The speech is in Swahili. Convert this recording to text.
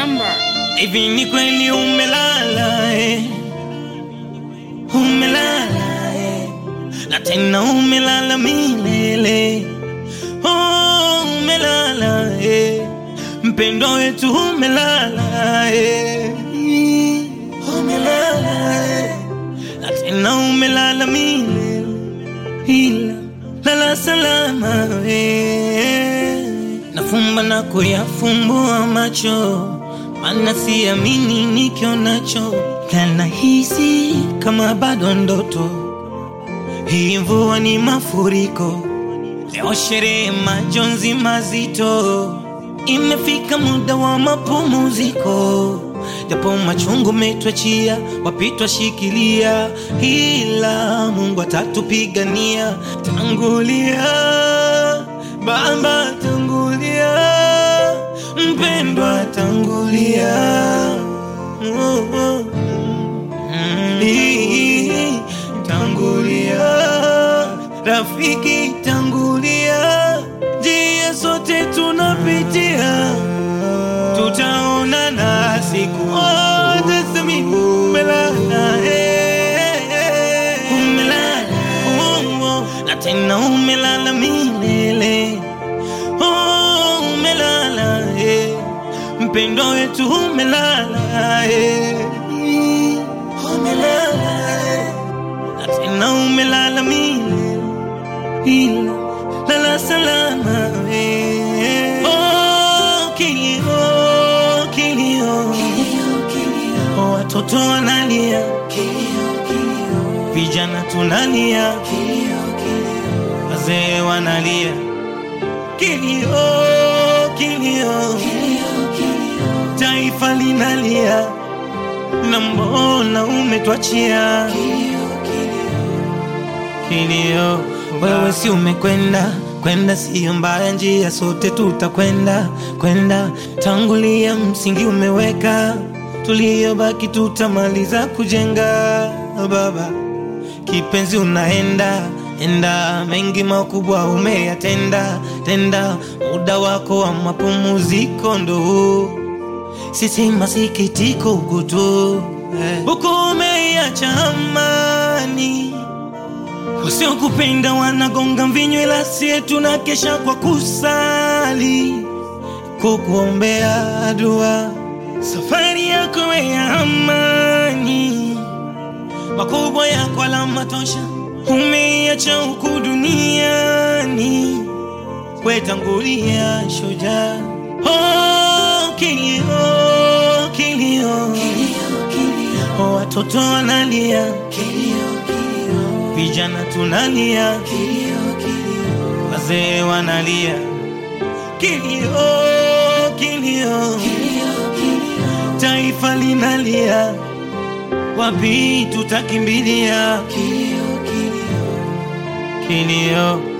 number. Hivi ni kweli umelala eh? Umelala eh? Na tena umelala milele oh, umelala eh? Mpendo wetu umelala eh? Umelala eh? Na tena umelala milele ila lala salama eh? Nafumba na kuyafumbua macho mana siamini nikionacho, kana hisi kama bado ndoto. Hii mvua ni mafuriko, leo sherehe, majonzi mazito. Imefika muda wa mapumziko, japo machungu metwachia, wapitwa shikilia, ila Mungu atatupigania. Tangulia Baba, tangulia mpendwa tangulia, oh, oh. Mm, ii, tangulia, rafiki tangulia, njia sote tunapitia, tutaonana siku tasemi umelala, eh, eh, umelala, oh, oh, na tena umelala milele oh, umelala eh. mpendo wetu umelala eh. umelala eh. na tena umelala milele ila lala salama eh. oh, kilio kilio oh, watoto wanalia vijana tunalia wazee wanalia kilio kilio taifa linalia na mbona umetwachia kilio wewe si umekwenda kwenda siyo mbaya njia sote tutakwenda kwenda tangulia msingi umeweka tuliyobaki tutamaliza kujenga baba kipenzi unaenda enda mengi makubwa umeyatenda tenda muda wako wa mapumziko ndo huu sisi masikitiko huku tu huku umeiacha amani wasiokupenda wanagonga mvinyo ila sie tunakesha kwa kusali kukuombea dua safari yako ya amani makubwa yako alama tosha umeiacha huku duniani wetangulia shujaa oh, kilio kilio oh, watoto wanalia vijana tunalia wazee wanalia kilio kilio taifa linalia wapi tutakimbilia kilio